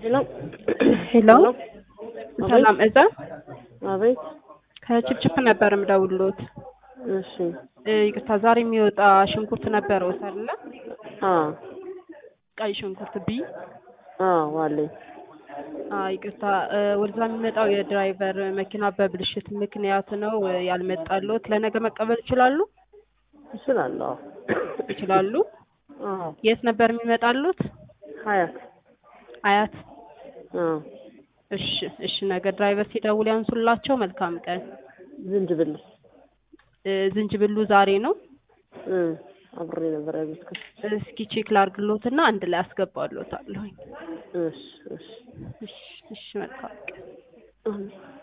ሄሎ ሄሎ ሰላም እዛ አቤት። ከችፕችፕ ነበር የምደውልዎት። እሺ። እ፣ ይቅርታ ዛሬ የሚወጣ ሽንኩርት ነበረዎት አይደለ? አዎ ቀይ ሽንኩርት ቢ አዎ አለኝ። አ ይቅርታ እ፣ ወደዛ የሚመጣው የድራይቨር መኪና በብልሽት ምክንያት ነው እ፣ ያልመጣልዎት። ለነገ መቀበል ይችላሉ? እችላለሁ። ይችላሉ። አዎ የት ነበር የሚመጣልዎት? ሀያት። አያት። አዎ እሺ፣ እሺ። ነገ ድራይቨር ሲደውል ያንሱላቸው። መልካም ቀን። ዝንጅብል እ፣ ዝንጅብሉ ዛሬ ነው። እ አብሬ ነበር ያዘዝኩት። እስኪ ቼክ ላድርግልዎትና አንድ ላይ አስገባልዎታለሁኝ። እሺ እሺ እሺ፣ እሺ። መልካም ቀን። አሜን።